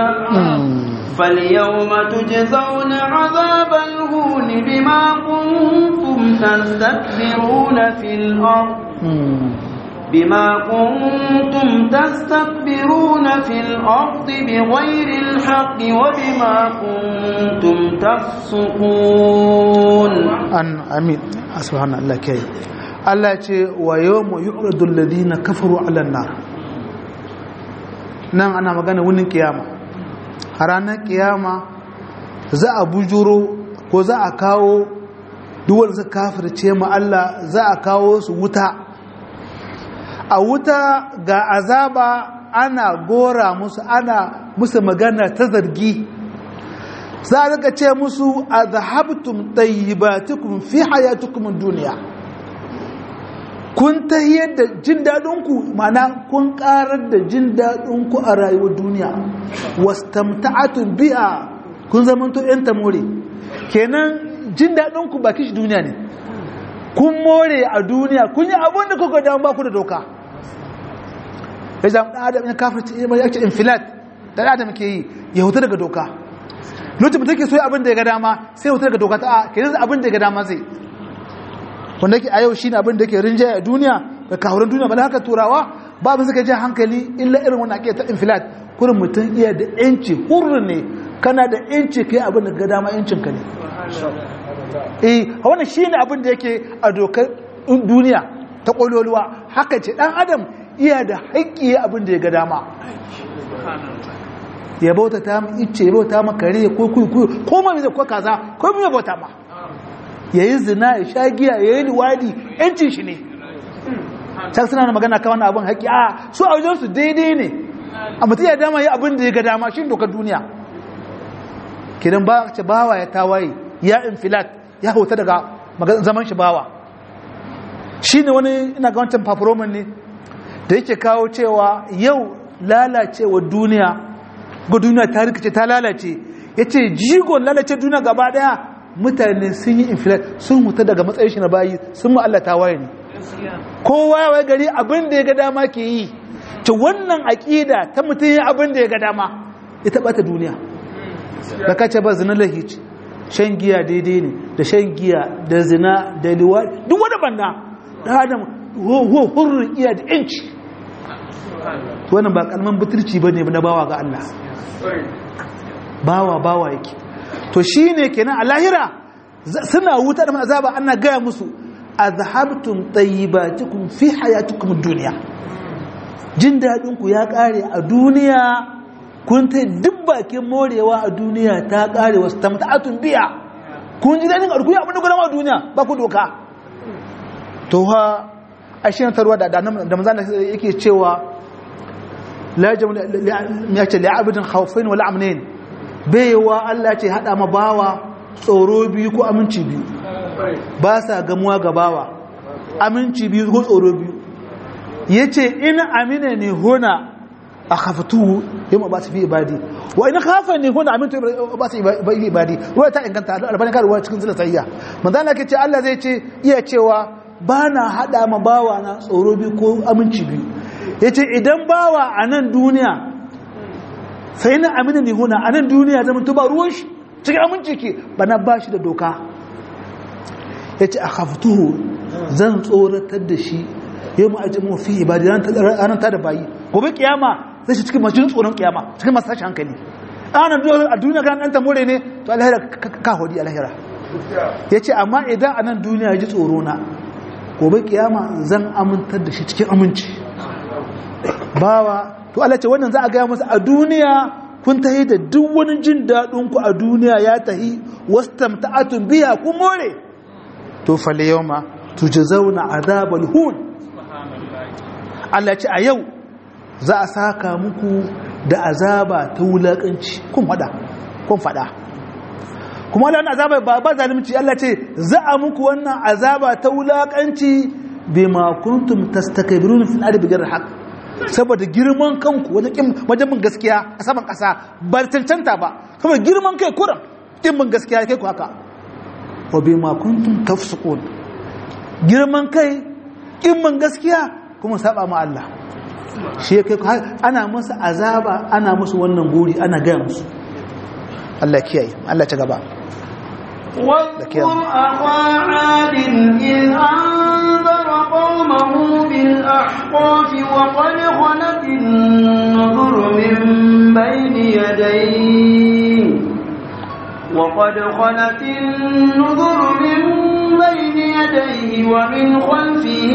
فاليوم تجزون عذاب الهون بما كنتم تستكبرون في الأرض بما كنتم تستكبرون في الأرض بغير الحق وبما كنتم تفسقون an amin subhana Allah kai Allah ce wa yawma yu'radu alladhina kafaru 'ala an-nar nan ana magana wunin kiyama a ranar kiyama za a bujuro ko za a kawo duk wanda suka kafirce mu Allah za a kawo su wuta a wuta ga azaba ana gora musu ana musu magana ta zargi za a rika ce musu a zahabtum tayyibatukum fi hayatukum duniya kun tahiyar da jin daɗinku mana kun ƙarar da jin daɗinku a rayuwar duniya wastamta'atun bi'a kun zamanto yan tamore kenan jin daɗinku ba kishi duniya ne kun more a duniya kun yi abin da kuka damu ba ku da doka ya zama ɗan adam ya kafirci ya ce infilat ɗan adam ke yi ya huta daga doka lokacin mutum ke so abin da ya ga dama sai huta daga doka ta a ke zai abin da ya ga dama zai wanda ke a yau shi ne abin da ke rinjaye a duniya da kahurin duniya ba da haka turawa ba abin suka ji hankali illa irin wani ake ta infilat kurin mutum iya da yanci hurri ne kana da yanci kai abin da ga dama yancin ka ne eh wannan shine abin da yake a dokar duniya ta kololuwa haka ce dan adam iya da haƙƙi abin da ya ga dama ya bauta ta mu icce ya bauta ma kare ko kuku ko ma zai ko kaza ko me bauta ma yayi zina ya sha giya yayi liwadi yancin shi ne can suna magana kan wannan abin haƙƙi a su a wajen su daidai ne a mutum ya dama yi abin da ya ga dama shi dokar duniya kidan ba ce bawa ya tawaye ya infilat ya hauta daga zaman shi bawa shi ne wani ina ga wancan paparoman ne da yake kawo cewa yau lalacewa duniya ga duniya ta rikice ta lalace ya ce jigon lalace duniya gaba daya mutane sun yi infilat sun huta daga matsayin shi na bayi sun mu Allah tawaye ne kowa ya wai gari abin da ya ga dama ke yi ta wannan aƙida ta mutum ya abin da ya ga dama ita ɓata duniya da kace ba zina lahici shan giya daidai ne da shan giya da zina da liwa duk wani banda da adam ho hurrin iya da yanci wannan ba kalman butulci bane na bawa ga Allah bawa bawa yake to shine kenan a lahira suna wuta da azaba ana gaya musu azhabtum tayyibatikum fi hayatikum dunya jin dadin ku ya kare a duniya kun ta duk bakin morewa a duniya ta kare wasu tamta'atun biya kun ji dadin arkuya abin da gudan a duniya ba ku doka to ha a shi tarwa da da manzan yake cewa la jam ya ce la'abidin khawfain wal amnain baiwa Allah ce hada ma bawa tsoro biyu ko aminci biyu ba sa gamuwa ga bawa aminci biyu ko tsoro biyu yace in amina ne hona akhaftuhu yamma ba su fi ibadi wa in khafa ne huna amintu ba su fi ibadi ruwa ta inganta albani ka ruwa cikin zila sayya manzo Allah ke ce Allah zai ce iya cewa ba na hada ma bawa na tsoro bi ko aminci biyu yace idan bawa a nan duniya sai na amina ne huna a nan duniya zama to ba ruwan shi cikin aminci ke bana ba shi da doka yace akhaftuhu zan tsoratar da shi yau mu aji mu fi ibadi ranar ta da bayi gobe kiyama zai shi cikin masu tsoron kiyama cikin masu tashi hankali ana a duniya kan ɗan tamore ne to alhira ka hodi alhira ya ce amma idan a nan duniya ya ji tsoro na gobe kiyama zan amintar da shi cikin aminci bawa to Allah ce wannan za a gaya masa a duniya kun tahi da duk wani jin daɗinku a duniya ya tahi wastamta'atun biya ku more to fal yawma tujzauna azabal hun Allah ce a yau za a saka muku da azaba ta wulakanci kun fada kun fada kuma wannan azaba ba ba zalunci Allah ce za a muku wannan azaba ta wulakanci bima kuntum tastakbiruna fil ardi bighayri haqq saboda girman kanku wajen bin gaskiya a saman kasa ba cancanta ba saboda girman kai kuran kin bin gaskiya kai ku haka wa bima kuntum tafsukun girman kai kin bin gaskiya kuma saba ma Allah shi kai ana musu azaba ana musu wannan guri ana gaya musu Allah kiyaye Allah ta gaba واذكر أخا عاد إذ أنذر قومه بالأحقاف وقد خلت النذر من بين يديه وقد خلت النذر من بين يديه ومن خلفه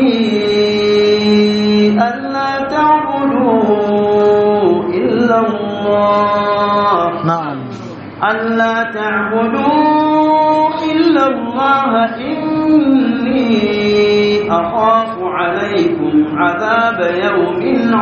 ألا تعبدوا إلا الله نعم ألا تعبدوا إلا الله إني أخاف عليكم عذاب يوم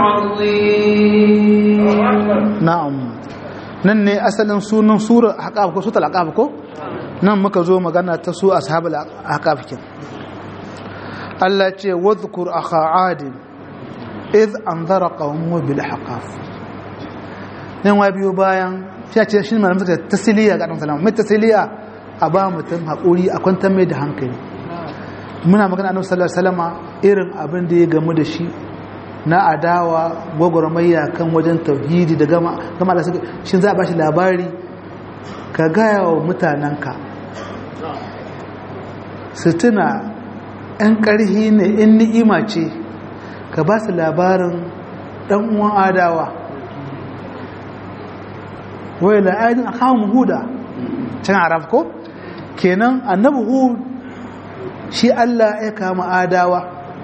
عظيم na'am nan ne asalin sunan sura haƙaf ko sutal haƙaf ko nan muka zo magana ta su ashabul haƙaf kin Allah ce wadhkur akha adin id anzara qawmuhu bil haqaf nan wa biyo bayan sai ce shi malamin suka tasiliya ga dan salama mai tasiliya a ba mutum haƙuri a kwantar mai da hankali muna magana annabi sallallahu alaihi wasallama irin abin da ya gamu da shi na adawa gwagwarmayya kan wajen tauhidi da gama gama da suka shi za a bashi labari ka gaya wa mutanenka su tuna 'yan ƙarhi ne in ni'ima ce ka ba su labarin ɗan uwan adawa wai la'adin a kawo huda can arab ko kenan annabi hud shi allah ya kama adawa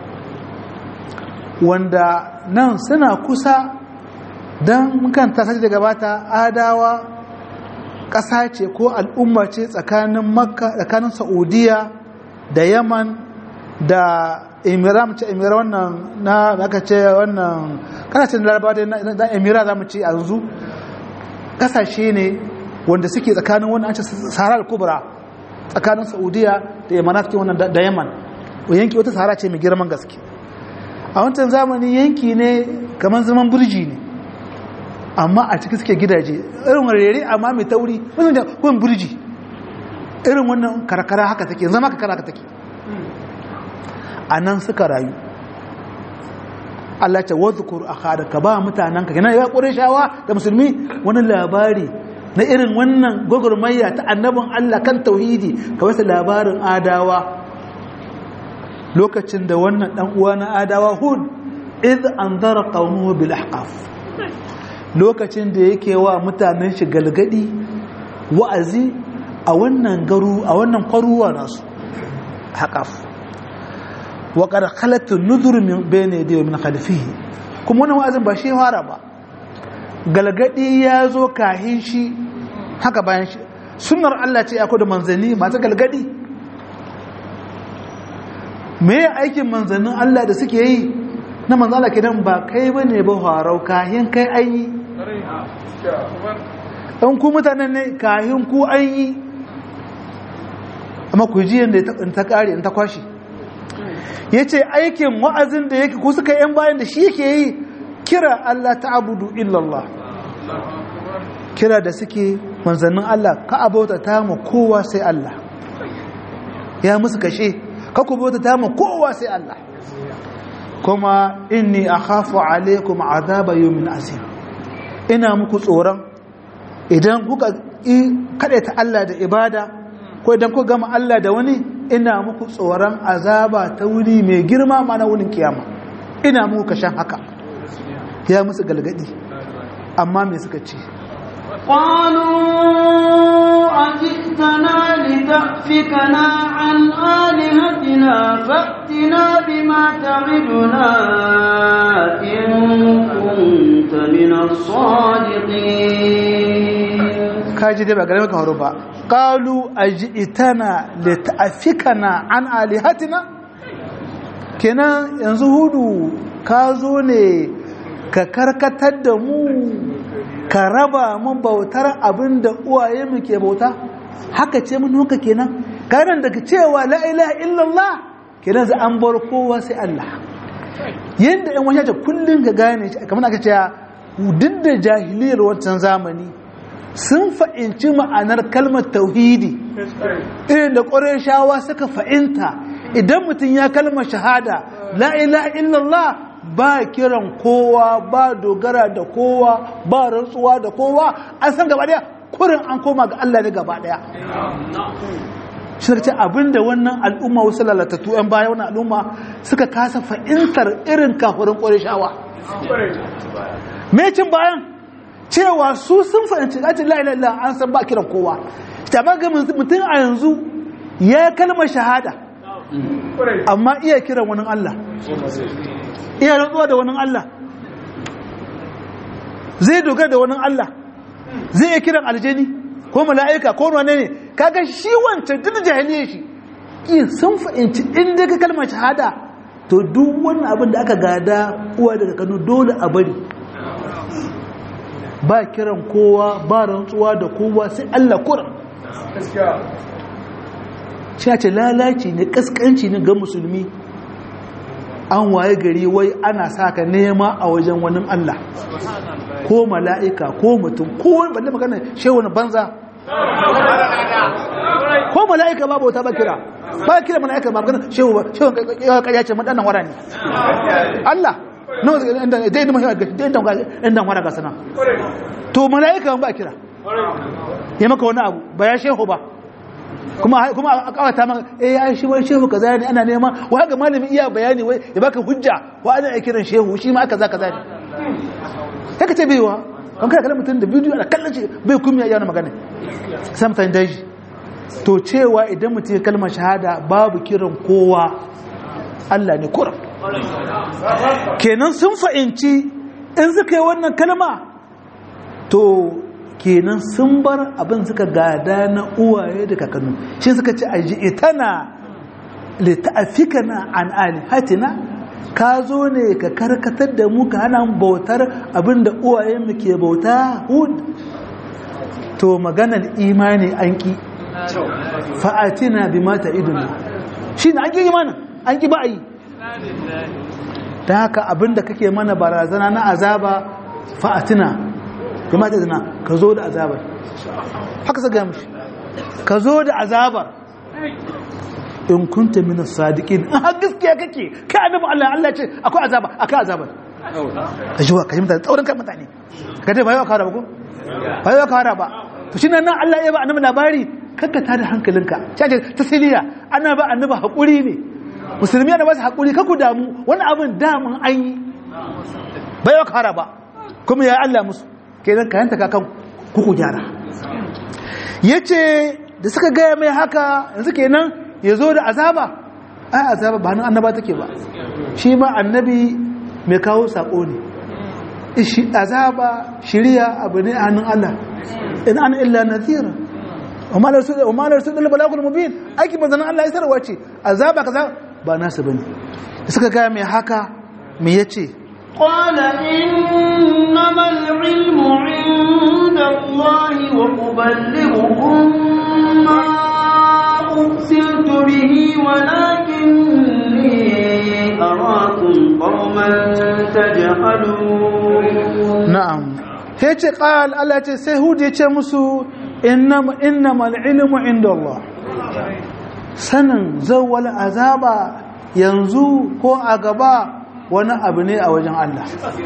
wanda nan suna kusa don kan tasar da gabata adawa ƙasa ce ko al'umma ce tsakanin makka tsakanin saudiya da yaman da emiram ce emira wannan na aka ce wannan kasashen larabawa da emira za mu ce yanzu kasashe ne wanda suke tsakanin wannan an ce sahara al-kubra tsakanin saudiya da yamanat ke wannan da yaman yanki wata sahara ce mai girman gaske a wancan zamani yanki ne kamar zaman burji ne amma a ciki suke gidaje irin rere amma mai tauri wannan da kun burji irin wannan karkara haka take zama karkara haka take a nan suka rayu Allah ce wadhkur akhada ka ba mutanen ka yana ya shawa da musulmi wani labari na irin wannan gwagwarmayya ta annabin Allah kan tauhidi ka wasu labarin adawa lokacin da wannan dan uwa na adawa hud id anzara qawmuhu bil ahqaf lokacin da yake wa mutanen shi galgadi wa'azi a wannan garu a wannan kwaruwa nasu haqaf wa qad khalat an-nuzur min bayni yadihi min khalfihi kuma wannan wa'azin ba shi fara ba galgadi ya zo kahin shi haka bayan shi sunnar Allah ce akwai da manzanni masu galgadi me aikin manzannin Allah da suke yi na manzala kidan ba kai ba ne ba harau kahin kai an yi ɗan ku mutanen ne kahin ku an yi amma ku ji yadda ta ƙari in ta kwashi ya ce aikin wa'azin da yake ku suka yan bayan da shi yake yi kira Allah ta abudu illallah kira da suke manzannin Allah ka abauta ta ma kowa sai Allah ya musu kashe kaku bauta ta ma kowa sai Allah kuma inni akhafu alaikum azaba yawmin asir ina muku tsoron idan kuka ta Allah da ibada ko idan kuka gama Allah da wani ina muku tsoron azaba ta wuni mai girma mana wunin kiyama ina muku kashan haka ya musu galgadi amma me suka ce قالوا أجئتنا لتأفكنا عن آلهتنا فأتنا بما تعدنا إن كنت من الصادقين kaji dai ba gare maka horo ba qalu ajitana lita'fikana an alihatina kenan yanzu hudu ka zo ne ka karkatar da mu ka raba mun bautar abin da uwaye mu ke bauta haka ce mun haka kenan kanan daga cewa la ilaha illallah kenan za an bar kowa sai Allah yanda ɗan wani ta kullum ka gane shi kamar aka ce duk da jahiliyar wancan zamani sun fa'inci ma'anar kalmar tauhidi irin da shawa suka fa'inta idan mutum ya kalmar shahada la ilaha illallah ba kiran kowa ba dogara da kowa ba rantsuwa da kowa an san gaba daya kurin an koma ga Allah ne gaba daya shi ce abinda wannan al'umma wasu lalatattu yan baya wannan al'umma suka kasa fa'intar irin kafurin shawa. me cin bayan cewa su sun fahimci gajin la'ilalla an san ba kiran kowa ta ga mutum a yanzu ya kalmar shahada amma iya kiran wani Allah iya rantsuwa da wani Allah zai dogara da wani Allah zai iya kiran aljani ko mala'ika ko wane ne kaga shi wancan duk jahiliya shi iya sun fahimci inda ka kalmar shahada to duk wani abin da aka gada uwa daga kanu dole a bari ba kiran kowa ba rantsuwa da kowa sai Allah kuran ce lalaci ne kaskanci ne ga musulmi an waye gari wai ana saka nema a wajen wani Allah ko mala'ika ko mutum ko wani balle magana shehu na banza ko mala'ika ba bauta ba kira ba kira mala'ika ba magana shehu ba shehu ya ce madannan wara ne Allah nawa inda dai da mahimmanci dai da inda wara ga sana to mala'ika ba kira ya maka wani abu ba ya shehu ba kuma kuma a kawata maka eh ai shi wai shehu kaza ne ana nema wa haka malami iya bayani wai ya baka hujja wa ana kiran shehu shi ma kaza kaza ne haka ce baiwa an kada kallon mutum da bidiyo ana kallon shi bai kuma ya yana magana sai mutane daji to cewa idan mutum ya kalmar shahada babu kiran kowa Allah ne kuram kenan sun fa'inci in suka yi wannan kalma to kenan sun bar abin suka gada na uwaye da kakannu shi suka ce aji itana lita'afikana an alihatina ka zo ne ka karkatar da mu ka hana bautar abin da uwaye mu ke bauta hud to maganar imani an ki fa'atina bi mata iduna shi ne an ki imanin an ki ba a yi ta haka abin da kake mana barazana na azaba fa'atina kuma ta zina ka zo da azabar haka sa gaya mashi ka zo da azabar in kunta minas sadiqin in har gaskiya kake kai annabi Allah Allah ce akwai azaba akwai azabar ka ji wa ka ji mutane tsaurin kan mutane ka dai ba yau kawara ba ko ba yau kawara ba to shi nan Allah ya ba annabi labari kanka ta da hankalinka ce tasiliya ana ba annabi hakuri ne musulmi ana ba su hakuri kaku damu wani abin damun an yi ba yau kawara ba kuma ya Allah musu kenan ka yanta kakan kuku gyara ya ce da suka gaya mai haka yanzu kenan ya zo da azaba ai azaba ba hannun annaba take ba shi ma annabi mai kawo sako ne azaba shirya abu ne a hannun Allah in an illa nazira umarar su ɗin balagul mubin aiki ba zanen Allah ya sarwa ce azaba kaza ba nasu bane da suka gaya mai haka mai ya ce قال إنما العلم عند الله وأبلغكم ما أرسلت به ولكني أراكم قوما تجهلون na'am sai ce qal Allah ce sai hud ya ce musu innama innamal ilmu inda Allah sanin zawwal azaba yanzu ko a gaba wani abu ne a wajen Allah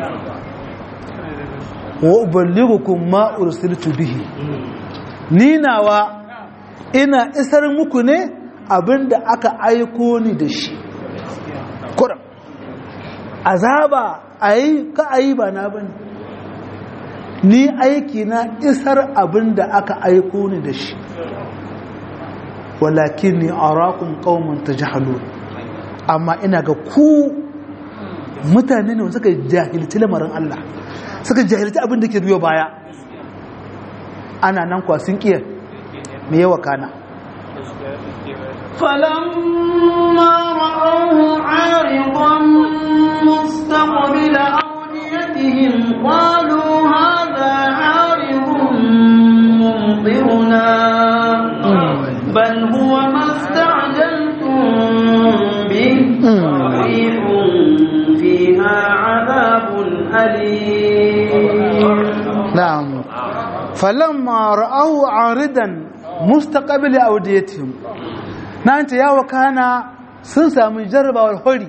wa uballighukum ma ursiltu bihi ni nawa ina isar muku ne abinda aka aiko ni da shi kuram azaba ayi ka ayi ba na bane ni aiki na isar abin da aka aiko ni da shi walakin ni arakum qauman tajhalun amma ina ga ku mutane ne suka jahilci lamarin Allah suka jahilci abin da ke biyo baya ana nan kwa sun kiyar me yawa kana فلما رأوه عارضا مستقبل أوديتهم قالوا هذا عارض ممطرنا بل هو ما استعجلتم به ريح فيها عذاب أليم na'am falamma ra'ahu aridan mustaqbil awdiyatihim nan ta yawa kana sun samu jarrabawar hori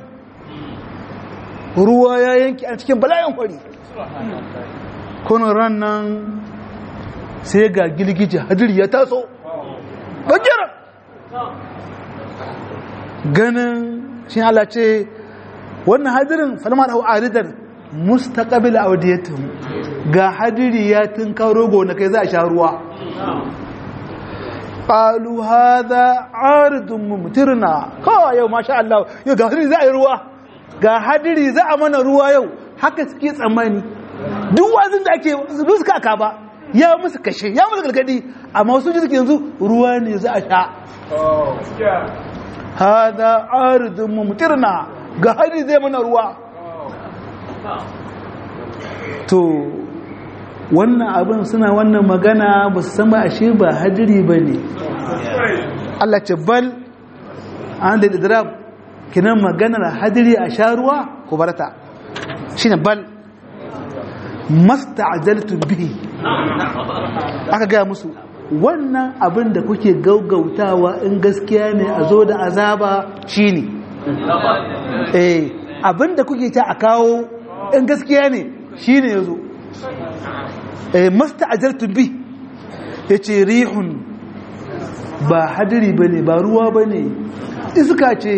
ruwa ya yanki a cikin bala'in hori kunun ran nan sai ga gilgije hadiri ya taso bagira ganin shi Allah ce wannan hadirin falma da aridan mustaqbil awdiyatihim ga hadiri ya tunkaro gonakai za a sha ruwa qalu hadha aridun mumtirna kawai yau masha Allah yau ga hadiri za a yi ruwa ga hadiri za a mana ruwa yau haka suke tsammani duk wazin da ake zubi suka aka ba ya musu kashe ya musu gargadi amma wasu ji suke yanzu ruwa ne za a sha hadha aridun mumtirna ga hadiri zai mana ruwa to wannan abin suna wannan magana ba su san ba ashe ba hadiri ba ne Allah ce bal an da idrab kinan maganar hadiri a sha ruwa ku barata shi ne bal masta'ajaltu bihi aka gaya musu wannan abin da kuke gaugautawa in gaskiya ne a zo da azaba shi ne eh abin da kuke ta a kawo in gaskiya ne shi ne ya zo masta ajartun bi ya ce rihun ba hadiri ba ne ba ruwa ba ne iska ce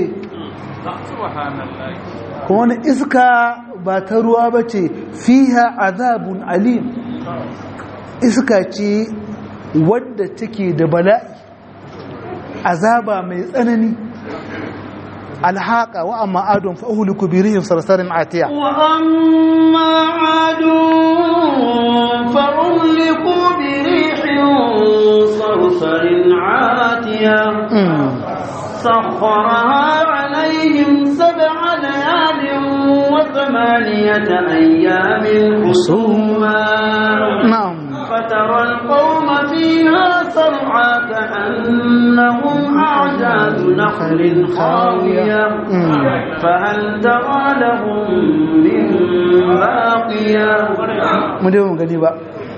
kuma wani iska ba ta ruwa ba ce fiha azabun alim iska ce wadda take da bala'i azaba mai tsanani alhaqa wa amma adun fa uhliku bi rihin sarsarin atiya wa amma adun fa uhliku bi rihin sarsarin atiya سخرها عليهم سبع ليال وثمانية أيام حسوما نعم فترى القوم فيها سرعى كأنهم أعجاز نخل خاوية فهل ترى لهم من باقية مدير gani ba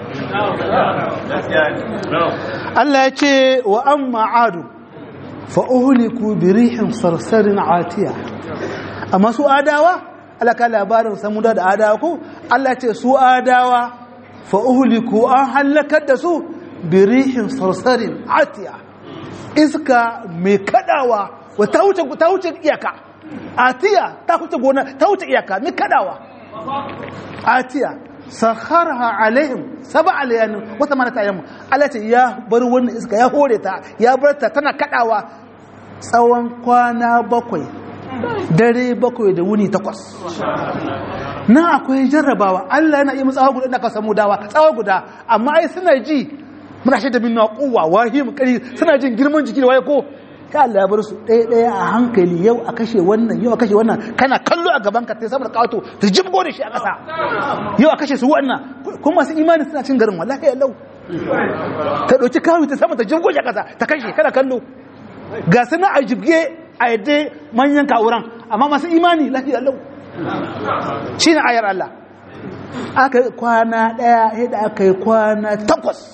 Allah ya ce wa amma adu fa uhliku bi rihin sarsarin atiya amma su adawa Allah ka labarin samuda da adawa ko Allah ce su adawa fa uhliku an halakar da su bi rihin sarsarin atiya iska mai kadawa wa ta wuce ta wuce iyaka atiya ta wuce gona ta wuce iyaka mai kadawa atiya sakharha alaihim sab'a layalin wa thamanata ayyam Allah ce ya bar wannan iska ya hore ta ya bar ta tana kadawa tsawon kwana bakwai dare bakwai da wuni takwas na akwai jarrabawa Allah yana yi tsawa guda da ka samu dawa tsawa guda amma ai suna ji muna shaida min na kuwa wahim kari suna jin girman jiki da waye ko ka Allah ya bar su ɗaya ɗaya a hankali yau a kashe wannan yau a kashe wannan kana kallo a gaban ka sai saboda kato ta jibgo da shi a ƙasa yau a kashe su wannan kuma masu imani suna cin garin wallahi ya lau ta ɗauki kawo ta sama ta jibgo shi a ƙasa ta kashe kana kallo ga suna a jibge a yadda manyan kawuran amma masu imani lafiya lau shi ne ayar Allah aka yi kwana ɗaya yadda aka yi kwana takwas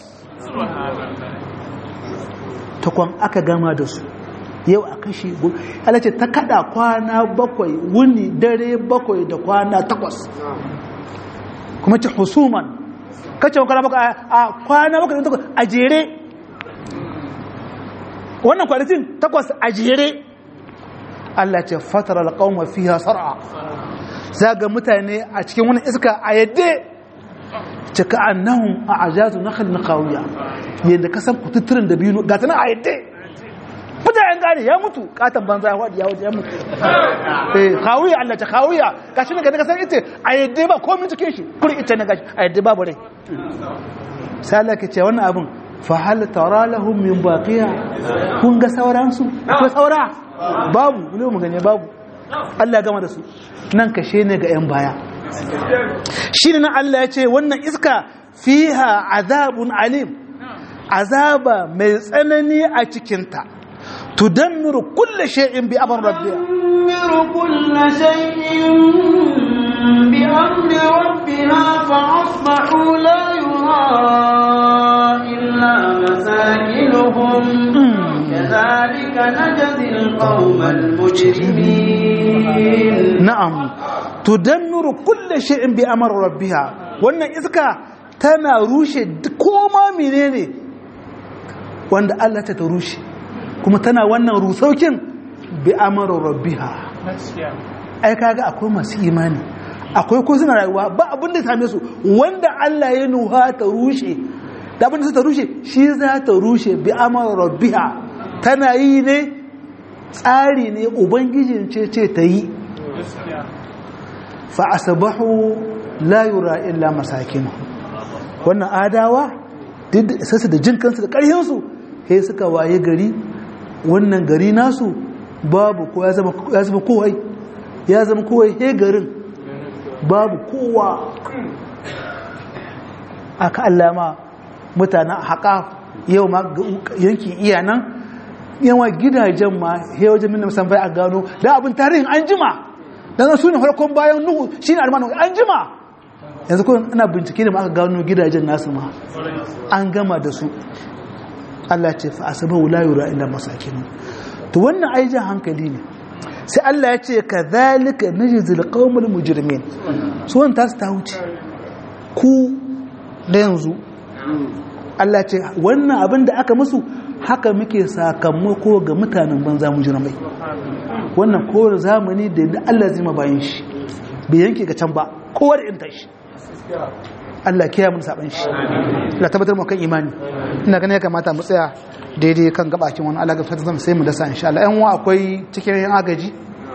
takwan aka gama da su yau a kashe ala ce ta kada kwana bakwai wuni dare bakwai da kwana takwas kuma ce husuman kace kwana bakwai a kwana bakwai da takwas a jere wannan kwanakin takwas a jere Allah ce fatar alƙawma fiha sar'a za ga mutane a cikin wani iska a yadda cika annahum a ajazu na khalin kawiya yadda ka san kututturin da biyu ga tana a yadda mutanen gane ya mutu katon banza ya waɗi ya waje ya mutu eh kawiya Allah ta kawiya gashi ne ga ka san ita a yadda ba komai cikin shi kuri ita ne gashi a yadda babu rai sai Allah ke ce wannan abin fa hal tara lahum min baqiya kun ga sauransu akwai saura babu ne mu gane babu Allah gama da su nan kashe ne ga 'yan baya shi ne na Allah ya ce wannan iska fiha azabun alim azaba mai tsanani a cikinta tudammiru kulle shay'in bi amr rabbiha تدمر كل شيء بأمر ربها فأصبحوا لا يرى إلا مساكنهم كذلك نجزي القوم المجرمين na'am tudammiru kulle shay'in bi amr rabbiha wannan iska tana rushe duk koma menene wanda Allah ta ta rushe kuma tana wannan rusaukin bi amr rabbiha ai kaga akwai masu imani akwai ko suna rayuwa ba abin da ya same su wanda Allah ya nuha ta rushe da abin da ta rushe shi za ta rushe bi amr rabbiha tana yi ne tsari ne ubangijin ce ce ta yi fa asbahu la yura illa masakinu wannan adawa duk sassa da jin kansu da ƙarhinsu sai suka waye gari wannan gari nasu babu ko ya zama ya zama kowai ya zama kowai he garin babu kowa aka allama mutanen haƙa yau ma yankin iyanan yawa gidajen ma he wajen minna musamman a gano da abin tarihin an jima dan su ne farkon bayan nuhu shine almanu an jima yanzu kuma ana bincike da ma aka gano gidajen nasu ma an gama da su Allah ce fa asabahu la yura illa masakin to wannan aijin hankali ne sai Allah ya ce kadhalika najzil qaumul mujrimin su wannan tasu ta wuce ku da yanzu Allah ce wannan abin da aka musu haka muke sakamako ga mutanen banza mujrimai wannan kowane zamani da Allah zai mabayin shi bai yanke ga can ba kowa da inta shi Allah kiyaye mun saban shi Allah tabbatar mu kan imani ina ganin ya kamata mu tsaya daidai kan gabakin wani Allah ga fata zama sai mu dasa insha Allah yan uwa akwai cikin yan agaji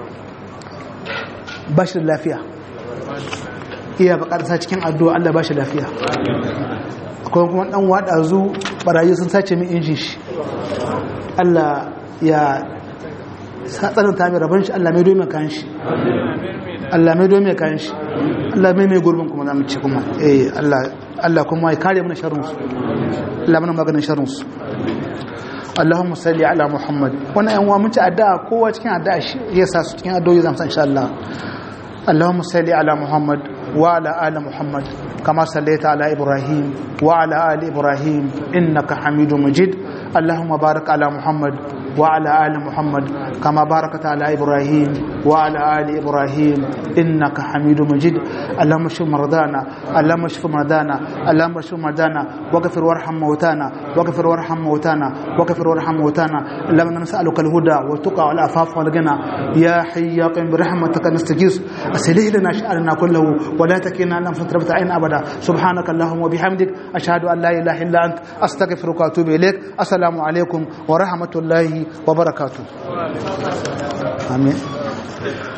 ba shi da lafiya iya bakar sa cikin addu'a Allah ba shi lafiya akwai kuma dan wada zu barayi sun sace min injin shi Allah ya tsarin ta mai rabon shi Allah mai domin kayan shi Allah mai domin kayan shi Allah mai mai gurbin kuma za mu ce kuma eh Allah Allah kuma ya kare mana sharrin su Allah mana maganin sharrin su Allahumma salli ala Muhammad wannan yan uwa mun ci addu'a kowa cikin addu'a shi ya sa su cikin addu'o'i zamu san insha Allah Allahumma salli ala Muhammad wa ala ali Muhammad kama sallaita ala Ibrahim wa ala ali Ibrahim innaka Hamidum Majid اللهم بارك على محمد وعلى آل محمد كما باركت على إبراهيم وعلى آل إبراهيم إنك حميد مجيد اللهم اشف مرضانا اللهم اشف مرضانا اللهم اشف مرضانا واغفر وارحم موتانا واغفر وارحم موتانا واغفر وارحم موتانا اللهم نسألك الهدى والتقى والعفاف والغنى يا حي يا قيوم برحمتك نستغيث أسلح لنا شأننا كله ولا تكلنا لنا فترة عين أبدا سبحانك اللهم وبحمدك أشهد أن لا إله إلا أنت أستغفرك وأتوب إليك السلام عليكم ورحمة الله وبركاته آمين